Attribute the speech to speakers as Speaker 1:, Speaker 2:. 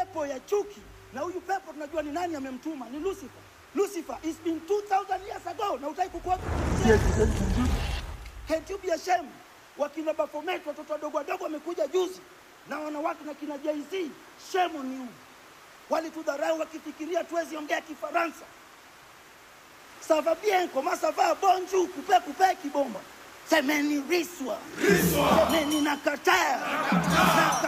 Speaker 1: pepo ya chuki, na huyu pepo tunajua ni nani amemtuma, ni Lucifer. Lucifer is been 2000 years ago, na utaki kukuwa Can't you be ashamed? Wakina Baphomet watoto wadogo wadogo wamekuja juzi na wanawake na kina Jay-Z, shame on you. Walitudharau wakifikiria tuwezi ongea Kifaransa. Ça va bien, comment ça va? Bonjour, coupe coupe kibomba. Semeni riswa. Semeni nakataa. Nakataa.